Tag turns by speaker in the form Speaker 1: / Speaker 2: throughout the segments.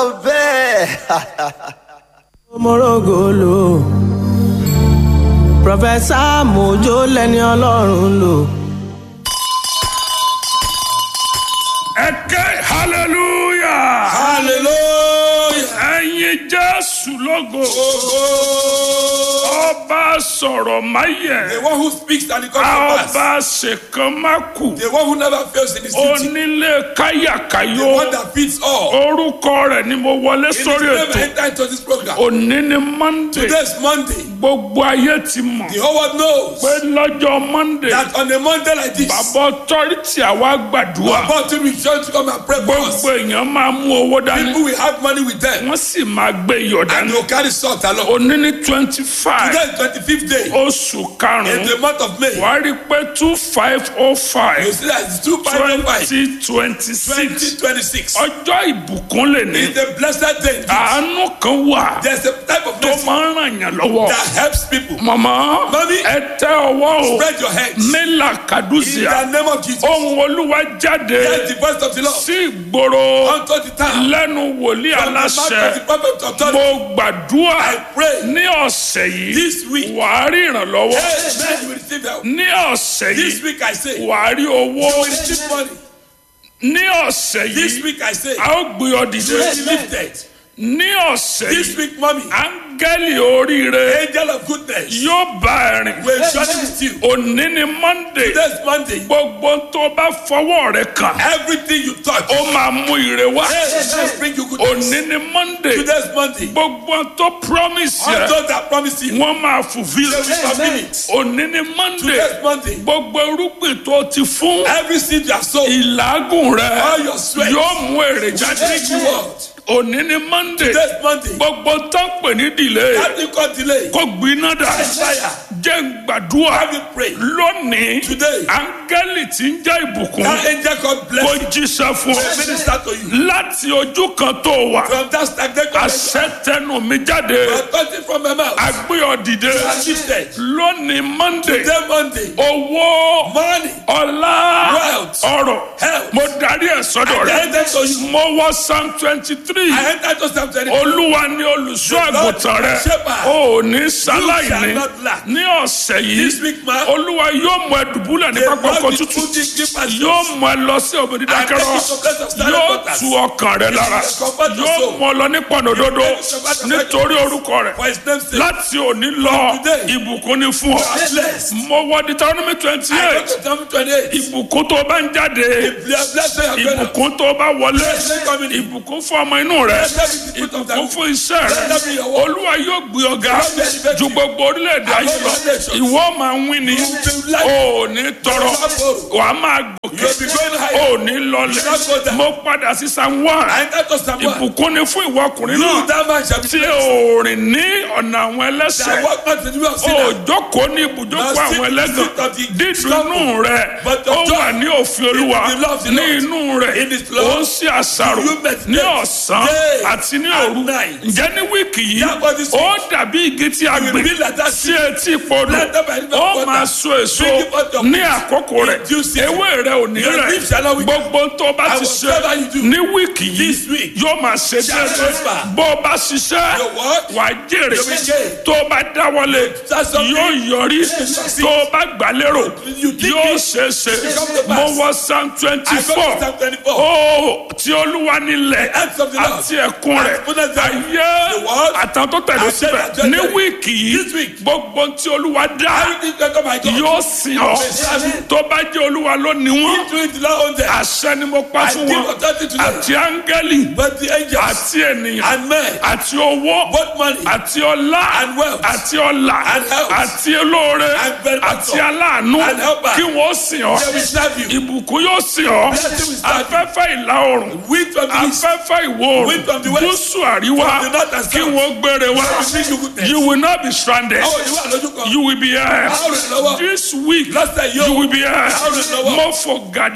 Speaker 1: bẹ́ẹ̀.
Speaker 2: mọ́rọ́gọ́lò pọfẹ́sà mojo lẹ́ni ọlọ́run lò.
Speaker 3: ẹkẹ hallelujah
Speaker 4: hallelujah.
Speaker 3: ẹyin jésù lógo ọba sọ̀rọ̀ máyẹ̀
Speaker 4: The one who speaks and it comes to pass.
Speaker 3: ọba ṣèkan má kù
Speaker 4: The one who never fails in his duty.
Speaker 3: onílé
Speaker 4: The
Speaker 3: káyàkáyò
Speaker 4: one that feeds all.
Speaker 3: orúkọ rẹ̀ ni mo wọlé
Speaker 4: In his
Speaker 3: sórí
Speaker 4: name
Speaker 3: ètò
Speaker 4: enter into this program.
Speaker 3: òní ni monday
Speaker 4: Today is Monday.
Speaker 3: gbogbo ayé ti mọ̀
Speaker 4: The whole world knows
Speaker 3: pé lọ́jọ́ monday
Speaker 4: that on a Monday like this,
Speaker 3: bàbá ọtọ́rìtì àwa gbàdúrà
Speaker 4: about to return to come and pray for us.
Speaker 3: gbogbo èèyàn máa mú owó dání
Speaker 4: People will have money with them
Speaker 3: wọ́n sì máa gbé iyọ̀
Speaker 4: and
Speaker 3: dání
Speaker 4: they will carry salt along.
Speaker 3: òní ní twenty five
Speaker 4: Today is 25th day
Speaker 3: oṣù
Speaker 4: in
Speaker 3: karùn-ún
Speaker 4: the month of May.
Speaker 3: wàá rí i pé two five oh
Speaker 4: You
Speaker 3: five
Speaker 4: see that it's 255
Speaker 3: twenty twenty six
Speaker 4: 2026.
Speaker 3: ọjọ́ ìbùkún lè ní
Speaker 4: It's a blessed day.
Speaker 3: àánú kan wà
Speaker 4: There's a type of
Speaker 3: tó
Speaker 4: mercy
Speaker 3: máa ń ràn yàn lọ́wọ́
Speaker 4: that helps people.
Speaker 3: màmá
Speaker 4: Mami.
Speaker 3: ẹ tẹ ọwọ́ o
Speaker 4: Spread your hands.
Speaker 3: mélà
Speaker 4: In
Speaker 3: kàdúsìá
Speaker 4: the name of Jesus.
Speaker 3: ohun olúwa jáde
Speaker 4: Hear the voice of the Lord.
Speaker 3: sí ìgboro
Speaker 4: Unto the town.
Speaker 3: lẹ́nu wòlíì
Speaker 4: From the mouth of the
Speaker 3: aláṣẹ
Speaker 4: prophet of authority.
Speaker 3: mo gbàdúrà
Speaker 4: I pray.
Speaker 3: ní ọ̀sẹ̀ yìí
Speaker 4: This week.
Speaker 3: wàá rí ìrànlọ́wọ́
Speaker 4: Amen. You will receive help.
Speaker 3: ní ọ̀sẹ̀
Speaker 4: This
Speaker 3: yìí
Speaker 4: week I say. You
Speaker 3: wàá rí owó
Speaker 4: will receive money.
Speaker 3: ní ọ̀sẹ̀
Speaker 4: This
Speaker 3: yìí
Speaker 4: week I say.
Speaker 3: a ó gbé ọ
Speaker 4: You
Speaker 3: dìde
Speaker 4: will be lifted.
Speaker 3: ní ọ̀sẹ̀
Speaker 4: This
Speaker 3: yìí
Speaker 4: week, mommy.
Speaker 3: áńgẹ́lì oríire
Speaker 4: Angel of goodness.
Speaker 3: yóò bá ẹ rìn
Speaker 4: Will journey with you.
Speaker 3: òní ni monday
Speaker 4: Today's Monday.
Speaker 3: gbogbo tó bá fọwọ́ rẹ kàn
Speaker 4: Everything you touch.
Speaker 3: ó máa mú ire wá
Speaker 4: Hey, bring you goodness.
Speaker 3: òní ni monday
Speaker 4: Today's Monday.
Speaker 3: gbogbo tó promise
Speaker 4: All
Speaker 3: yẹ
Speaker 4: those that promise you.
Speaker 3: wọ́n máa fulfil
Speaker 4: They will fulfill it.
Speaker 3: òní ni monday
Speaker 4: Today's Monday.
Speaker 3: gbogbo irúgbìn tó ti fún
Speaker 4: Every seed you have sown.
Speaker 3: ìlágùn rẹ
Speaker 4: All your sweat.
Speaker 3: yóò mú èrè
Speaker 4: Bring
Speaker 3: jáde
Speaker 4: you out.
Speaker 3: òní ni monday
Speaker 4: Today's Monday.
Speaker 3: gbogbo tó ń pè ní delay
Speaker 4: That you call delay.
Speaker 3: kó gbiná dà
Speaker 4: Fire.
Speaker 3: jẹ́ ń gbàdúrà
Speaker 4: Have you pray.
Speaker 3: lónìí
Speaker 4: Today.
Speaker 3: áńgẹ́lì tí ń jẹ́ ìbùkún
Speaker 4: That angel called
Speaker 3: kó
Speaker 4: bless you.
Speaker 3: jíṣẹ́ fún
Speaker 4: Will
Speaker 3: ọ
Speaker 4: minister to you.
Speaker 3: láti ojú kan tó wà
Speaker 4: From that stagnant condition.
Speaker 3: àṣẹ tẹnu mi jáde
Speaker 4: Authority from my mouth.
Speaker 3: agbé ọ dìde
Speaker 4: You are lifted.
Speaker 3: lónìí monday
Speaker 4: Today Monday.
Speaker 3: owó
Speaker 4: Money.
Speaker 3: ọlá
Speaker 4: Wealth.
Speaker 3: ọrọ̀
Speaker 4: Health.
Speaker 3: mo darí ẹ̀ sọ́dọ̀
Speaker 4: I
Speaker 3: rẹ
Speaker 4: enter to you.
Speaker 3: mo wọ psalm twenty three
Speaker 4: I enter to Psalm 23.
Speaker 3: olúwa ni olùṣọ́
Speaker 4: The Lord
Speaker 3: àgùntàn rẹ
Speaker 4: is my shepherd.
Speaker 3: o ò ní
Speaker 4: You
Speaker 3: sáláìní
Speaker 4: shall not lack.
Speaker 3: ní ọ̀sẹ̀
Speaker 4: This
Speaker 3: yìí
Speaker 4: week, man.
Speaker 3: olúwa yóò mú ẹ dùbúlẹ̀ ní
Speaker 4: The
Speaker 3: pápá
Speaker 4: Lord
Speaker 3: ọkọ̀
Speaker 4: will
Speaker 3: tútù
Speaker 4: put you in pastures.
Speaker 3: yóò mú ẹ lọ sí òbí dídákẹ́rọ́
Speaker 4: And take you to place of silent
Speaker 3: yóò
Speaker 4: waters.
Speaker 3: tu ọkàn rẹ lára
Speaker 4: will comfort your
Speaker 3: yóò
Speaker 4: soul.
Speaker 3: mú ọ lọ ní pọ̀nòdodo
Speaker 4: He will take you to path of
Speaker 3: nítorí orúkọ rẹ
Speaker 4: For his name's sake.
Speaker 3: láti òní lọ
Speaker 4: today.
Speaker 3: ìbùkún ni fún ọ
Speaker 4: are blessed.
Speaker 3: mo wọ Deuteronomy twenty
Speaker 4: I go
Speaker 3: eight
Speaker 4: to Psalm 28.
Speaker 3: ìbùkún tó bá ń jáde
Speaker 4: Bless bless your going out.
Speaker 3: ìbùkún tó bá wọlé
Speaker 4: Blessed coming in.
Speaker 3: ìbùkún fún ọmọ inú rẹ
Speaker 4: Blessed be the fruit of thy
Speaker 3: ìbùkún
Speaker 4: womb.
Speaker 3: fún iṣẹ́ rẹ
Speaker 4: Blessed be your work.
Speaker 3: olúwa yóò gbé ọ̀gá
Speaker 4: Blessed be the
Speaker 3: ju gbogbo orílẹ̀-èdè ayé lọ
Speaker 4: Above all nations.
Speaker 3: ìwọ máa ń wí ni
Speaker 4: You will be like-
Speaker 3: o ò ní tọrọ
Speaker 4: You will not borrow.
Speaker 3: wàá máa gòkè
Speaker 4: You will be going higher.
Speaker 3: o ò ní
Speaker 4: You will not go
Speaker 3: lọlẹ̀
Speaker 4: down.
Speaker 3: mo padà sí san one
Speaker 4: I enter to Psalm 1.
Speaker 3: ìbùkún ni fún ìwọ ọkùnrin
Speaker 4: You,
Speaker 3: náà
Speaker 4: that man shall be
Speaker 3: tí
Speaker 4: blessed.
Speaker 3: o rìn ní ọ̀nà àwọn
Speaker 4: That
Speaker 3: ẹlẹ́sẹ̀
Speaker 4: walk not in the way of
Speaker 3: o
Speaker 4: sinners.
Speaker 3: jókòó ní ibùjókòó
Speaker 4: Now sit
Speaker 3: àwọn
Speaker 4: in the
Speaker 3: ẹlẹ́gàn
Speaker 4: seat of the
Speaker 3: dídùnú rẹ
Speaker 4: But the
Speaker 3: ó
Speaker 4: joy
Speaker 3: wà ní òfin olúwa
Speaker 4: in the love of the
Speaker 3: ní
Speaker 4: Lord.
Speaker 3: inú rẹ
Speaker 4: In his love.
Speaker 3: ó ń ṣe àṣàrò
Speaker 4: You meditate
Speaker 3: ní ọ̀sán
Speaker 4: day
Speaker 3: àti ní
Speaker 4: and
Speaker 3: òru
Speaker 4: night.
Speaker 3: ǹjẹ́ ní wíìkì yìí
Speaker 4: That was this
Speaker 3: ó
Speaker 4: week.
Speaker 3: dàbí igi tí a
Speaker 4: You will
Speaker 3: gbìn
Speaker 4: be like that
Speaker 3: sí etí ìpodò
Speaker 4: planted by the river of
Speaker 3: ó
Speaker 4: water.
Speaker 3: máa so èso
Speaker 4: Bring forth your
Speaker 3: ní
Speaker 4: fruit
Speaker 3: àkókò rẹ
Speaker 4: in due season.
Speaker 3: ewé rẹ ò ní
Speaker 4: Your
Speaker 3: rẹ
Speaker 4: leaf shall not wither.
Speaker 3: gbogbo tó bá
Speaker 4: And
Speaker 3: ti ṣe
Speaker 4: whatever you do
Speaker 3: ní wíìkì yìí
Speaker 4: this week
Speaker 3: yóò máa ṣe
Speaker 4: shall
Speaker 3: déédéé
Speaker 4: prosper.
Speaker 3: bó o bá ṣiṣẹ́
Speaker 4: Your work
Speaker 3: wàá jèrè
Speaker 4: You will gain.
Speaker 3: tó o bá dáwọ́lé
Speaker 4: That's something
Speaker 3: yóò yọrí
Speaker 4: succeed.
Speaker 3: tó o bá gbà lérò
Speaker 4: You think
Speaker 3: yóò
Speaker 4: it
Speaker 3: ṣe é ṣe
Speaker 4: come to pass.
Speaker 3: mo wọ psalm twenty
Speaker 4: I go
Speaker 3: four
Speaker 4: to Psalm 24.
Speaker 3: ó tí olúwa nílẹ̀
Speaker 4: acts of the Lord.
Speaker 3: àti ẹ̀kún rẹ̀
Speaker 4: And fullness thereof.
Speaker 3: ayé
Speaker 4: The world.
Speaker 3: àtàwọn tó tẹ̀lé
Speaker 4: And
Speaker 3: síbẹ̀
Speaker 4: them that
Speaker 3: ní
Speaker 4: dwell
Speaker 3: wíìkì
Speaker 4: This
Speaker 3: yìí
Speaker 4: week.
Speaker 3: gbogbo tí olúwa dá
Speaker 4: Everything that come my God.
Speaker 3: yóò sìn ọ́ tó bá jẹ́ olúwa ló ní wọ́n
Speaker 4: Doing the Lord on them.
Speaker 3: àṣẹ ni mo pa
Speaker 4: I
Speaker 3: fún
Speaker 4: give
Speaker 3: wọn
Speaker 4: authority to them.
Speaker 3: àti áńgẹ́lì
Speaker 4: But the angels
Speaker 3: àti ènìyàn
Speaker 4: and men,
Speaker 3: àti owó
Speaker 4: both money
Speaker 3: àti ọlá
Speaker 4: And wealth.
Speaker 3: àti ọlà
Speaker 4: And health.
Speaker 3: àti olóore
Speaker 4: And benefactor.
Speaker 3: àti aláàánú
Speaker 4: And helper.
Speaker 3: kí wọ́n sìn ọ́
Speaker 4: they will serve you.
Speaker 3: ìbùkún yóò sìn ọ́
Speaker 4: Blessing will serve you.
Speaker 3: afẹ́fẹ́ ìlà oòrùn
Speaker 4: Wind from the east.
Speaker 3: afẹ́fẹ́ ìwọ̀
Speaker 4: Wind from the
Speaker 3: oòrùn
Speaker 4: west.
Speaker 3: gúúsù àríwá
Speaker 4: From the north and
Speaker 3: kí
Speaker 4: south.
Speaker 3: wọ́n gbére wá
Speaker 4: They will bring you goodness.
Speaker 3: you will not be stranded
Speaker 4: Àwọn ìwà lójú kan.
Speaker 3: you will be here
Speaker 4: Àwọn olùrànlọ́wọ́.
Speaker 3: this week
Speaker 4: Lọ́sẹ̀ yóò.
Speaker 3: you will be here
Speaker 4: Àwọn olùrànlọ́wọ́.
Speaker 3: mo fò gàdà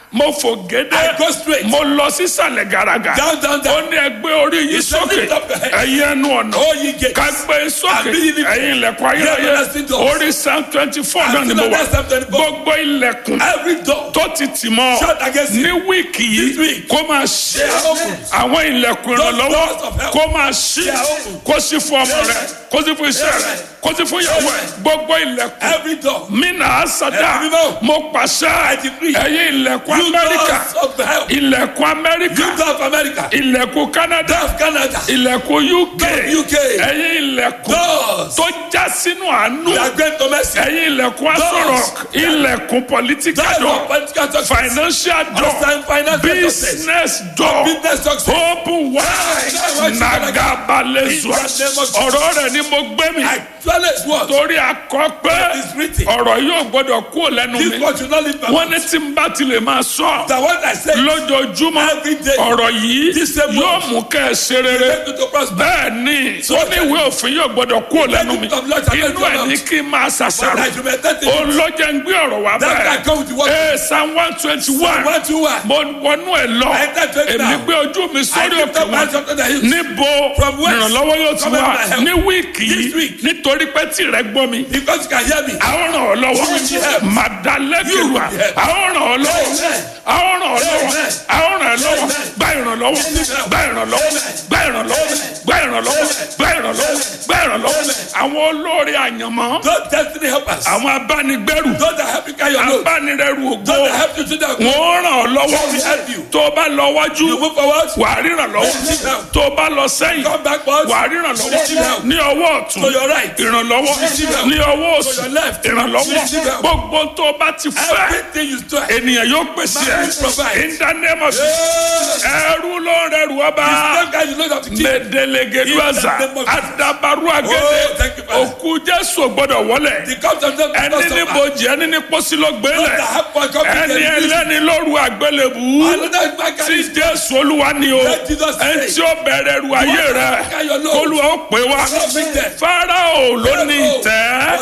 Speaker 3: mo fò gédé
Speaker 4: I go straight.
Speaker 3: mo lọ sísàlẹ̀ gàràgà
Speaker 4: Down, down,
Speaker 3: ó
Speaker 4: down.
Speaker 3: ní ẹgbẹ́ orí yìí
Speaker 4: He said,
Speaker 3: sókè
Speaker 4: "Lift up your head."
Speaker 3: ẹ̀yin ẹnu ọ̀nà
Speaker 4: Oh, ye gates.
Speaker 3: ká gbé sókè
Speaker 4: And be ye lifted.
Speaker 3: ẹ̀yin ilẹ̀kùn
Speaker 4: Ye
Speaker 3: ayérayé
Speaker 4: everlasting doors.
Speaker 3: orí psalm twenty four
Speaker 4: And
Speaker 3: náà ni
Speaker 4: still
Speaker 3: mo
Speaker 4: on
Speaker 3: wà
Speaker 4: that Psalm 24.
Speaker 3: gbogbo ilẹ̀kùn
Speaker 4: Every door
Speaker 3: tó ti tì mọ́
Speaker 4: Shut against
Speaker 3: ní
Speaker 4: you.
Speaker 3: wíìkì
Speaker 4: This
Speaker 3: yìí
Speaker 4: week.
Speaker 3: kó máa ṣe
Speaker 4: They are open.
Speaker 3: àwọn ilẹ̀kùn
Speaker 4: Those
Speaker 3: ìrànlọ́wọ́
Speaker 4: doors of help.
Speaker 3: kó máa ṣí
Speaker 4: They are open.
Speaker 3: kó sí fún ọmọ rẹ kó sí fún iṣẹ́ rẹ kó sí fún ìyàwó rẹ gbogbo ilẹ̀kùn
Speaker 4: every door.
Speaker 3: mina asada
Speaker 4: Ẹ̀mí mímọ́.
Speaker 3: mo pàṣẹ
Speaker 4: decree.
Speaker 3: ẹ̀yin ilẹ̀kùn
Speaker 4: You
Speaker 3: amẹ́ríkà
Speaker 4: doors of help.
Speaker 3: ilẹ̀kùn amẹ́ríkà
Speaker 4: You door of America.
Speaker 3: ilẹ̀kùn canada
Speaker 4: Door of Canada.
Speaker 3: ilẹ̀kùn uk
Speaker 4: Door of UK.
Speaker 3: ẹ̀yin ilẹ̀kùn
Speaker 4: Doors.
Speaker 3: tó já sínú àánú
Speaker 4: They are great to mercy.
Speaker 3: ẹ̀yin ilẹ̀kùn asorok ilẹ̀kùn political
Speaker 4: Doors
Speaker 3: door
Speaker 4: of political success.
Speaker 3: financial door
Speaker 4: Outside financial success.
Speaker 3: business door
Speaker 4: Business success.
Speaker 3: open wide nagabalezua
Speaker 4: In the name of Jesus.
Speaker 3: ọ̀rọ̀ rẹ̀ ni mo gbé mi
Speaker 4: Actually, it's what?
Speaker 3: torí akọ pé
Speaker 4: It's written.
Speaker 3: ọ̀rọ̀ yóò gbọ́dọ̀ kú lẹ́nu
Speaker 4: This
Speaker 3: mi
Speaker 4: word should not leave my
Speaker 3: wọ́n ní tí n bá ti lè máa sọ
Speaker 4: The word I say.
Speaker 3: lójoojúmọ́
Speaker 4: Every day.
Speaker 3: ọ̀rọ̀ yìí
Speaker 4: This same
Speaker 3: yóò
Speaker 4: word.
Speaker 3: mú kẹ́ ẹ ṣe rere
Speaker 4: Take you to prosper.
Speaker 3: bẹ́ẹ̀ ni ó ní ìwé òfin yóò gbọ́dọ̀ kú lẹ́nu mi
Speaker 4: Take it from Lord, I
Speaker 3: inú
Speaker 4: tell
Speaker 3: ẹ̀
Speaker 4: you
Speaker 3: ní kí n máa
Speaker 4: But
Speaker 3: ṣàṣàrò
Speaker 4: I should meditate in it.
Speaker 3: olójẹ́ ń gbé ọ̀rọ̀ wá
Speaker 4: That I come with the
Speaker 3: bẹ́ẹ̀
Speaker 4: word.
Speaker 3: ee psalm one twenty one
Speaker 4: One, two, one.
Speaker 3: mo wọnú ẹ̀ lọ
Speaker 4: I enter to it
Speaker 3: èmi
Speaker 4: now.
Speaker 3: gbé ojú mi
Speaker 4: I
Speaker 3: sórí
Speaker 4: lift
Speaker 3: òkè
Speaker 4: up my
Speaker 3: wọn
Speaker 4: hands up to the hills.
Speaker 3: níbo
Speaker 4: From whence
Speaker 3: ìrànlọ́wọ́ yóò ti
Speaker 4: cometh
Speaker 3: wá
Speaker 4: my help?
Speaker 3: ní wíìkì
Speaker 4: This
Speaker 3: yìí
Speaker 4: week.
Speaker 3: nítorí pé tìrẹ gbọ́ mi
Speaker 4: Because you can hear me.
Speaker 3: àwọn ràn ọ́ lọ́wọ́
Speaker 4: You will be helped.
Speaker 3: màdàlẹ́kẹ̀wà
Speaker 4: You will be helped.
Speaker 3: àwọn ràn ọ́ lọ́wọ́
Speaker 4: Amen.
Speaker 3: àwọn ràn ọ́ lọ́wọ́
Speaker 4: Amen.
Speaker 3: àwọn ràn ọ́ lọ́wọ́
Speaker 4: Amen.
Speaker 3: gba ìrànlọ́wọ́ gba ìrànlọ́wọ́ gba ìrànlọ́wọ́ gba ìrànlọ́wọ́ gba ìrànlọ́wọ́ gba ìrànlọ́wọ́ àwọn olórí àyànmọ́
Speaker 4: Those destiny helpers.
Speaker 3: àwọn abánigbẹ́rù
Speaker 4: Those that help you carry your load.
Speaker 3: abánirẹ́rù ògo
Speaker 4: Those that help you to that.
Speaker 3: wọ́n ràn ọ́ lọ́wọ́
Speaker 4: They will help you.
Speaker 3: tó o bá lọ wájú
Speaker 4: You move forward.
Speaker 3: wàá ríran lọ́wọ́
Speaker 4: Receive help.
Speaker 3: tó o bá lọ sẹ́yìn
Speaker 4: Come backward.
Speaker 3: wàá ríran lọ́wọ́
Speaker 4: Receive help.
Speaker 3: ní ọwọ́ ọ̀tún
Speaker 4: To your right.
Speaker 3: ìrànlọ́wọ́
Speaker 4: Receive help.
Speaker 3: ní ọwọ́ òsì
Speaker 4: To your left.
Speaker 3: ìrànlọ́wọ́
Speaker 4: Receive help.
Speaker 3: gbogbo tó o bá ti fẹ́
Speaker 4: Everything you do.
Speaker 3: ènìyàn yóò pèsè
Speaker 4: Man will provide.
Speaker 3: ẹ in the name of Jesus ẹrú ló ń rẹrù ọba
Speaker 4: Same guy you know that to keep.
Speaker 3: mẹdẹlẹgẹduaza
Speaker 4: In the name of Jesus.
Speaker 3: adabaru
Speaker 4: Oh,
Speaker 3: agẹdẹ
Speaker 4: thank you, Father.
Speaker 3: òkú jésù gbọ́dọ̀ wọlé
Speaker 4: The comes of them.
Speaker 3: ẹni ní bojì ẹni ní pósí ló gbélé ẹni ẹlẹ́ni lóru àgbélébù
Speaker 4: Another man
Speaker 3: tí
Speaker 4: carry
Speaker 3: jésù olúwa ni o
Speaker 4: Let Jesus say.
Speaker 3: ẹni tí ó bẹ̀rẹ̀ ru ayé rẹ olúwa ó pè wá farao ló ní ìtẹ́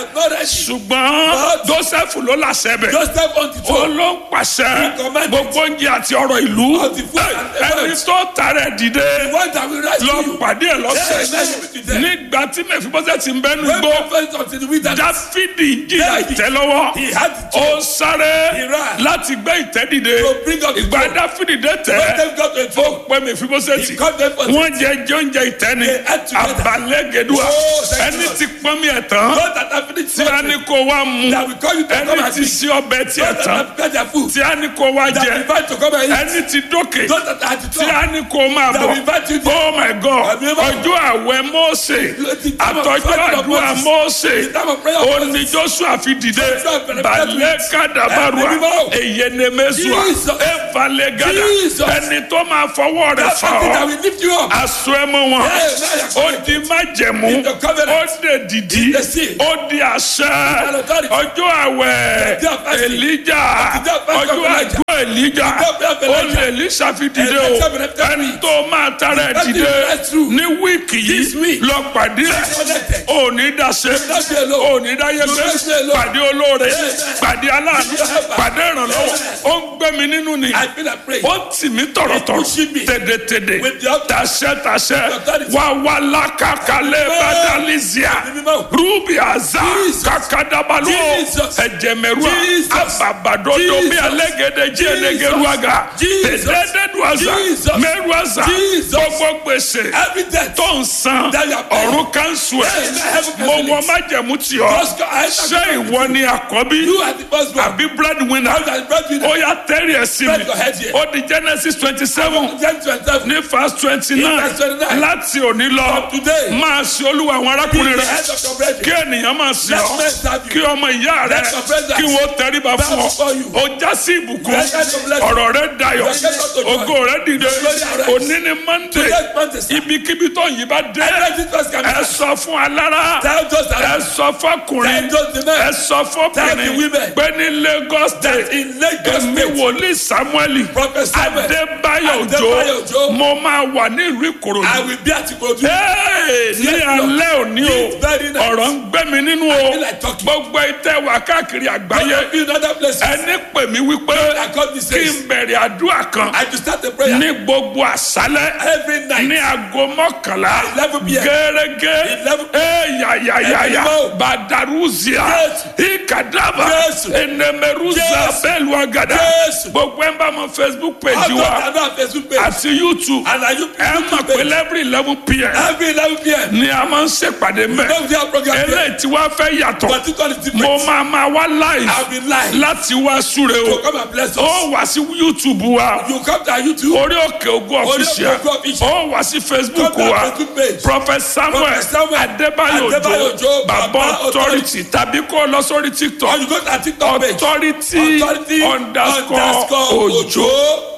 Speaker 3: ṣùgbọ́n joseph ló làṣẹ bẹ̀
Speaker 4: Joseph on the
Speaker 3: ó
Speaker 4: throne.
Speaker 3: ló ń pàṣẹ
Speaker 4: commanded.
Speaker 3: gbogbo oúnjẹ àti ọ̀rọ̀ ìlú
Speaker 4: Of the food and the
Speaker 3: ẹni
Speaker 4: words.
Speaker 3: tó tààrẹ dìde
Speaker 4: The one that will rise
Speaker 3: lọ
Speaker 4: to you.
Speaker 3: pàdé ẹ lọ́sẹ̀
Speaker 4: Yeah, amen, you be there.
Speaker 3: nígbà tí mẹfibọ́sẹ̀ ti ń bẹ́nu
Speaker 4: When
Speaker 3: gbó
Speaker 4: prophet of the wilderness.
Speaker 3: dáfídì ń jìyà
Speaker 4: Yeah, he-
Speaker 3: ìtẹ́lọ́wọ́
Speaker 4: He had the
Speaker 3: ó
Speaker 4: throne.
Speaker 3: sáré
Speaker 4: He ran.
Speaker 3: láti gbé ìtẹ́ dìde
Speaker 4: To bring up the
Speaker 3: ìgbà
Speaker 4: throne.
Speaker 3: dáfídì dé
Speaker 4: When
Speaker 3: tẹ́
Speaker 4: them got to the
Speaker 3: ó
Speaker 4: throne.
Speaker 3: pẹ́ mẹfibọ́sẹ̀tì
Speaker 4: He called them for
Speaker 3: wọ́n jẹ jẹ oúnjẹ ìtẹ́ni
Speaker 4: They ate together.
Speaker 3: abalẹ́gẹ̀dùà
Speaker 4: Oh, thank
Speaker 3: ẹni
Speaker 4: you, Lord.
Speaker 3: tí pọ́n mi ẹ̀ tán
Speaker 4: God that have finished
Speaker 3: tí a ní kó wá mu
Speaker 4: That will call you to come
Speaker 3: ẹni
Speaker 4: and
Speaker 3: tí
Speaker 4: eat.
Speaker 3: sí ọbẹ̀ tí ẹ̀
Speaker 4: God that
Speaker 3: tán
Speaker 4: have prepared their food.
Speaker 3: tí a ní kó wá
Speaker 4: That
Speaker 3: jẹ
Speaker 4: will invite to come and eat.
Speaker 3: ẹni tí dókè
Speaker 4: Those that are at the
Speaker 3: tí
Speaker 4: throne.
Speaker 3: a ní kó máa
Speaker 4: That
Speaker 3: bọ̀
Speaker 4: will invite you there.
Speaker 3: oh my god
Speaker 4: Àbí bá-
Speaker 3: ọjọ́ àwẹ̀ Mósè
Speaker 4: The time of
Speaker 3: àtọ́jú
Speaker 4: fasting of
Speaker 3: àdúrà
Speaker 4: Moses.
Speaker 3: Mósè
Speaker 4: The time of prayer of
Speaker 3: ó ní Joshua fi dìde
Speaker 4: Joshua bẹ̀rẹ̀
Speaker 3: balẹ̀
Speaker 4: Àbí
Speaker 3: kàdàbàrúà
Speaker 4: bá-
Speaker 3: èyẹnẹmẹsùà
Speaker 4: Jesus.
Speaker 3: ẹ̀fàlẹ̀ gàdà
Speaker 4: Jesus.
Speaker 3: ẹni tó máa fọwọ́ rẹ̀
Speaker 4: That
Speaker 3: fà
Speaker 4: something that
Speaker 3: ọ́
Speaker 4: will lift you up.
Speaker 3: aṣọ ẹ mọ wọn
Speaker 4: Yeah,
Speaker 3: ó di májẹ̀mú
Speaker 4: In the covenant.
Speaker 3: ó dé dìdí
Speaker 4: In the seal.
Speaker 3: ó di àṣẹ
Speaker 4: And authority.
Speaker 3: ọjọ́ àwẹ̀
Speaker 4: The day of fasting.
Speaker 3: Èlíjà
Speaker 4: The day of fasting
Speaker 3: ọjọ́
Speaker 4: of Elijah.
Speaker 3: àjọ Èlíjà
Speaker 4: The day of
Speaker 3: ó
Speaker 4: Elijah.
Speaker 3: lè Èlíṣà fi dìde o
Speaker 4: Elijah will have
Speaker 3: ẹni tó máa tara ẹ̀
Speaker 4: That
Speaker 3: dìde
Speaker 4: is right through.
Speaker 3: ní wíìkì
Speaker 4: This
Speaker 3: yìí
Speaker 4: week.
Speaker 3: lọ pàdé ẹ̀
Speaker 4: Connected.
Speaker 3: ò ní dáṣe
Speaker 4: not be alone.
Speaker 3: ò ní dáyé
Speaker 4: You
Speaker 3: gbé
Speaker 4: not be alone.
Speaker 3: pàdé olóore
Speaker 4: Amen.
Speaker 3: pàdé aláàánú
Speaker 4: Amen.
Speaker 3: pàdé ìrànlọ́wọ́ ó ń gbé mi nínú ni
Speaker 4: I feel afraid.
Speaker 3: ó tì mí tọ̀rọ̀tọ̀rọ̀
Speaker 4: pushing me.
Speaker 3: tèdètèdè
Speaker 4: With the authority.
Speaker 3: tàṣẹ tàṣẹ
Speaker 4: authority.
Speaker 3: wà wà lákàkálẹ̀
Speaker 4: Amen.
Speaker 3: bàdàlísíà
Speaker 4: Amen.
Speaker 3: rúbì àzá
Speaker 4: Jesus.
Speaker 3: kàkàdàbàlú
Speaker 4: Jesus.
Speaker 3: ẹ̀jẹ̀mẹ̀rúà
Speaker 4: Jesus.
Speaker 3: àbàbàdodo bí
Speaker 4: Jesus.
Speaker 3: alẹ́gẹ̀dẹ̀ jí
Speaker 4: Jesus.
Speaker 3: ẹlẹ́gẹ̀rúàgà
Speaker 4: Jesus.
Speaker 3: tẹ̀dẹ́dẹ́dùàzà
Speaker 4: Jesus.
Speaker 3: mẹ́rùàzà
Speaker 4: Jesus.
Speaker 3: gbogbo gbèsè
Speaker 4: Every death.
Speaker 3: tó ń san
Speaker 4: That you are paying.
Speaker 3: ọ̀run kánṣu ẹ̀
Speaker 4: Amen. Heaven
Speaker 3: mo
Speaker 4: cancel
Speaker 3: wọ
Speaker 4: it.
Speaker 3: májẹ̀mú tì ọ́
Speaker 4: Just go- I-
Speaker 3: ṣé ìwọ ni àkọ́bí
Speaker 4: You are the first one.
Speaker 3: àbí breadwinner
Speaker 4: You are the breadwinner.
Speaker 3: ó yá tẹ́rì ẹ̀ sí mi
Speaker 4: Spread your head here.
Speaker 3: ó di Genesis twenty seven
Speaker 4: James 27.
Speaker 3: ní verse twenty
Speaker 4: In
Speaker 3: nine
Speaker 4: verse 29.
Speaker 3: láti òní lọ
Speaker 4: From today.
Speaker 3: máa ṣe olúwa àwọn
Speaker 4: Be
Speaker 3: arákùnrin
Speaker 4: the
Speaker 3: rẹ
Speaker 4: head of your brethren.
Speaker 3: kí ènìyàn máa ṣe
Speaker 4: Let
Speaker 3: ọ́
Speaker 4: men serve you.
Speaker 3: kí ọmọ ìyá rẹ
Speaker 4: Let your brothers
Speaker 3: kí wọ́n tẹríba
Speaker 4: bow
Speaker 3: fún
Speaker 4: before
Speaker 3: ọ
Speaker 4: you.
Speaker 3: ó já sí ìbùkún
Speaker 4: Let them bless you.
Speaker 3: ọ̀rọ̀ rẹ dayọ̀
Speaker 4: Let them go to joy.
Speaker 3: ògo rẹ dìde
Speaker 4: Glory arise.
Speaker 3: òní ni Monday
Speaker 4: Today's Monday, sir.
Speaker 3: ibikíbi tó yìí bá dé
Speaker 4: Every Jesus can
Speaker 3: ẹ sọ fún alára yíká
Speaker 4: Tell those
Speaker 3: ẹ
Speaker 4: around.
Speaker 3: sọ fọkùnrin
Speaker 4: Tell those the men.
Speaker 3: ẹ sọ
Speaker 4: Tell the
Speaker 3: fọkùnrin
Speaker 4: women.
Speaker 3: pé ní Lagos state
Speaker 4: In Lagos
Speaker 3: èmi
Speaker 4: State.
Speaker 3: wòlíì Samuel
Speaker 4: Prophet Samuel.
Speaker 3: Adébáyọ̀
Speaker 4: Adébáyọ̀
Speaker 3: Òjó
Speaker 4: Òjó.
Speaker 3: mo máa wà ní ìlú
Speaker 4: I
Speaker 3: Ìkòròdú
Speaker 4: will be at Ikorodu.
Speaker 3: Hey, ní
Speaker 4: Yes, Lord.
Speaker 3: alẹ́ òní o
Speaker 4: It's very nice.
Speaker 3: ọ̀rọ̀ ń gbé mi nínú o
Speaker 4: feel like talking.
Speaker 3: gbogbo ìtẹ́ wà káàkiri
Speaker 4: I
Speaker 3: àgbáyé
Speaker 4: be in other places.
Speaker 3: ẹni pè mí wípé
Speaker 4: I come this
Speaker 3: kí
Speaker 4: says.
Speaker 3: n bẹ̀rẹ̀ àdúrà kan
Speaker 4: I will start a prayer.
Speaker 3: ní gbogbo àṣálẹ́
Speaker 4: Every night.
Speaker 3: ní aago mọ́kànlá
Speaker 4: 11 p.m.
Speaker 3: gẹ́gẹ́
Speaker 4: 11
Speaker 3: eyayayaya
Speaker 4: Ẹ̀dínwó.
Speaker 3: badaruzia
Speaker 4: Yes.
Speaker 3: ikadaba
Speaker 4: Yes.
Speaker 3: enemeruza
Speaker 4: Yes.
Speaker 3: bẹ́ẹ̀lú agada
Speaker 4: Yes.
Speaker 3: gbogbo ẹ̀ ń bá mọ Facebook
Speaker 4: I
Speaker 3: page
Speaker 4: don't
Speaker 3: wa
Speaker 4: I don't have Facebook page.
Speaker 3: àti YouTube
Speaker 4: And I use
Speaker 3: ẹ mọ̀ pé lẹ́bìrì eleven pm
Speaker 4: every 11 p.m.
Speaker 3: ni a máa ń ṣèpàdé mẹ́
Speaker 4: Don't have program here.
Speaker 3: eléyìí tí wàá fẹ́ yàtọ̀
Speaker 4: But it all is different.
Speaker 3: mo máa máa wá live
Speaker 4: I'll be live.
Speaker 3: láti wá súre
Speaker 4: So
Speaker 3: o
Speaker 4: come and bless us.
Speaker 3: ó wá sí YouTube wa
Speaker 4: You come to our YouTube.
Speaker 3: orí òkè ògùn
Speaker 4: Orí
Speaker 3: official
Speaker 4: Òkè Ògo Official.
Speaker 3: ó wá sí Facebook
Speaker 4: Come to our
Speaker 3: wa
Speaker 4: Facebook page.
Speaker 3: Prophet Samuel
Speaker 4: Prophet Samuel
Speaker 3: Adébáyò
Speaker 4: Adébáyò
Speaker 3: Òjó
Speaker 4: Òjó,
Speaker 3: Bàbá
Speaker 4: Baba
Speaker 3: Authority tàbí kó o lọ sórí
Speaker 4: Or
Speaker 3: TikTok
Speaker 4: you go to our TikTok page.
Speaker 3: Authority
Speaker 4: Authority
Speaker 3: underscore Òjó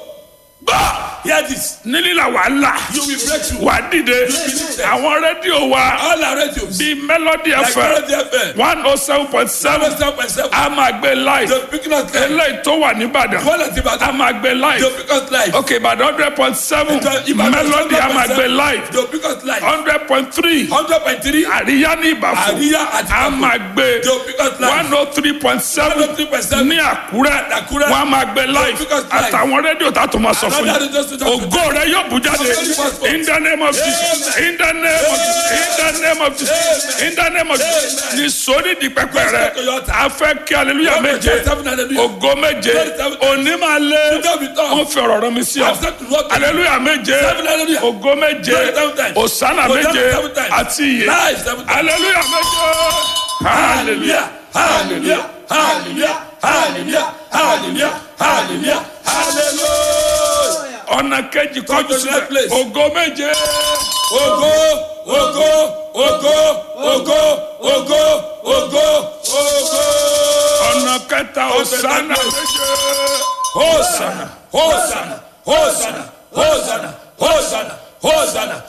Speaker 3: gbà
Speaker 4: Hear this.
Speaker 3: nílìlà wàhálà
Speaker 4: You will break through.
Speaker 3: wà dìde
Speaker 4: lifted.
Speaker 3: àwọn rédíò wa
Speaker 4: All our radios.
Speaker 3: bíi Melody
Speaker 4: Like
Speaker 3: FM
Speaker 4: Melody FM.
Speaker 3: one oh seven point seven
Speaker 4: 7.7.
Speaker 3: a máa gbé live
Speaker 4: The picking us live.
Speaker 3: eléyìí tó wà nìbàdàn
Speaker 4: One at
Speaker 3: a
Speaker 4: Ibadan.
Speaker 3: máa gbé
Speaker 4: The
Speaker 3: live
Speaker 4: pick us live.
Speaker 3: ok ìbàdàn hundred point seven
Speaker 4: Ibadan
Speaker 3: Melody a máa gbé
Speaker 4: 100.7.
Speaker 3: live
Speaker 4: The pick us live.
Speaker 3: hundred point three
Speaker 4: 100.3.
Speaker 3: àríyá ní ìbàfọ̀
Speaker 4: Àríyá àti
Speaker 3: a
Speaker 4: Ìbàfọ̀.
Speaker 3: máa gbé
Speaker 4: The pick us live.
Speaker 3: one oh three point seven
Speaker 4: 103.7.
Speaker 3: ní àkúrẹ́
Speaker 4: Àkúrẹ́.
Speaker 3: wọ́n a máa gbé live
Speaker 4: pick us live.
Speaker 3: àtàwọn rédíò tá a tó máa sọ fún
Speaker 4: Another
Speaker 3: yín
Speaker 4: radio station.
Speaker 3: ògo rẹ yóò bú jáde in the name of Jesus in the name of Jesus in the name of Jesus in the name of Jesus ní sórí di pẹpẹ rẹ a fẹ́ kí hallelujah méje
Speaker 4: Seven hallelujah.
Speaker 3: ògo méje òní máa lé wọ́n fi ọ̀rọ̀ rọ mi sí ọ hallelujah méje
Speaker 4: Seven hallelujah.
Speaker 3: ògo méje
Speaker 4: Seven times.
Speaker 3: òsánà
Speaker 4: Hosanna
Speaker 3: méje
Speaker 4: seven times.
Speaker 3: àti iye
Speaker 4: Live seven times.
Speaker 3: hallelujah méje hallelujah
Speaker 4: Hallelujah. Hallelujah. Hallelujah. Hallelujah. Hallelujah. Hallelujah.
Speaker 3: ọ̀nà kejì kọjú
Speaker 4: to
Speaker 3: sílẹ̀
Speaker 4: that place.
Speaker 3: ògo méje
Speaker 4: Ogo, ogo, ogo, ogo, ogo, ogo, ogo.
Speaker 3: ọ̀nà kẹta òsánà
Speaker 4: place.
Speaker 3: méje.
Speaker 4: Hosanna, Hosanna, Hosanna, Hosanna, Hosanna, Hosanna,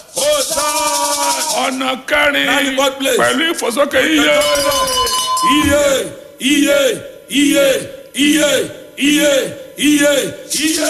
Speaker 4: Hosanna.
Speaker 3: ọ̀nà kẹrin
Speaker 4: Nine God place.
Speaker 3: pẹ̀lú ìfòsókè iye
Speaker 4: Iye, iye, iye, iye, iye, iye, iye.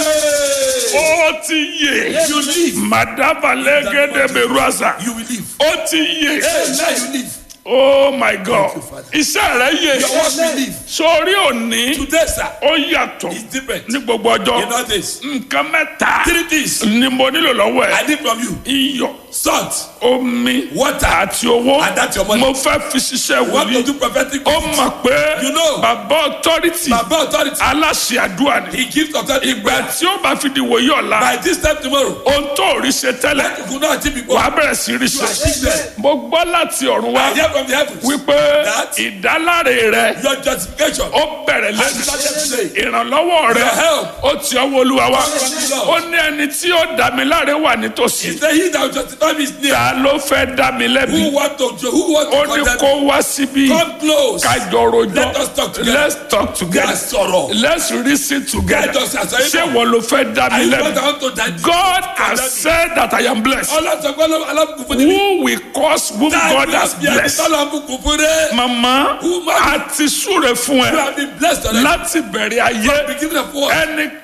Speaker 3: ó ti yè
Speaker 4: You live.
Speaker 3: madaba lẹ́gẹ́dẹ́ bẹ̀rù àṣà
Speaker 4: You will live.
Speaker 3: ó ti yè
Speaker 4: Hey, now you live.
Speaker 3: oh my god
Speaker 4: Father.
Speaker 3: iṣẹ́ rẹ yè
Speaker 4: Your work will live.
Speaker 3: sórí òní
Speaker 4: Today, sir,
Speaker 3: ó yàtọ̀
Speaker 4: is different.
Speaker 3: ní gbogbo ọjọ́
Speaker 4: In all days.
Speaker 3: nǹkan mẹ́ta
Speaker 4: Three things
Speaker 3: ni mo nílò lọ́wọ́
Speaker 4: I
Speaker 3: ẹ̀
Speaker 4: need from you.
Speaker 3: iyọ̀
Speaker 4: Salt,
Speaker 3: omi
Speaker 4: water,
Speaker 3: àti owó
Speaker 4: and that's your money.
Speaker 3: mo fẹ́ fi ṣiṣẹ́
Speaker 4: what to
Speaker 3: wòlíì
Speaker 4: do prophetic.
Speaker 3: ó mọ̀ pé
Speaker 4: You know.
Speaker 3: bàbá authority
Speaker 4: Baba authority.
Speaker 3: aláṣẹ àdúrà ni
Speaker 4: He gives authority.
Speaker 3: ìgbà tí ó bá fi di wòye ọ̀la
Speaker 4: By this time tomorrow,
Speaker 3: ohun tó rí ṣe tẹ́lẹ̀
Speaker 4: you could not achieve before.
Speaker 3: wàá bẹ̀rẹ̀ sí rí
Speaker 4: You
Speaker 3: ṣe
Speaker 4: achieve them.
Speaker 3: mo gbọ́ láti ọ̀run wá
Speaker 4: I hear from the heavens.
Speaker 3: wípé
Speaker 4: That-
Speaker 3: ìdáláre rẹ
Speaker 4: Your justification.
Speaker 3: ó bẹ̀rẹ̀
Speaker 4: I
Speaker 3: lẹ́nu
Speaker 4: started today.
Speaker 3: ìrànlọ́wọ́ rẹ
Speaker 4: Your help.
Speaker 3: ó ti ọwọ́ olúwa wá
Speaker 4: From the Lord.
Speaker 3: ó ní ẹni tí ó dá mi láre wà nítòsí
Speaker 4: He said, He that will justify me is near.
Speaker 3: ta ló fẹ́ dá mi lẹ́bi
Speaker 4: Who want to who want
Speaker 3: ó
Speaker 4: to
Speaker 3: ní
Speaker 4: condemn
Speaker 3: kó
Speaker 4: me?
Speaker 3: wá síbí
Speaker 4: Come close.
Speaker 3: kájọ rojọ́
Speaker 4: Let us talk together.
Speaker 3: let's talk together
Speaker 4: Ká sọ̀rọ̀.
Speaker 3: let's reason together
Speaker 4: Let us àṣàyè
Speaker 3: ṣé
Speaker 4: náà.
Speaker 3: wọ́n ló fẹ́ dá mi
Speaker 4: I
Speaker 3: lẹ́bi
Speaker 4: want I want to die.
Speaker 3: God has said that I am blessed
Speaker 4: Ọlọ́sọ̀gbọ́n alábùkún fún mi.
Speaker 3: who will cause whom God has blessed
Speaker 4: Ọlọ́bùkún fún rẹ̀.
Speaker 3: mama
Speaker 4: Who man-
Speaker 3: a ti súre fún
Speaker 4: You
Speaker 3: ẹ
Speaker 4: have been blessed already.
Speaker 3: láti bẹ̀rẹ̀ ayé
Speaker 4: Beginning of war.
Speaker 3: ẹni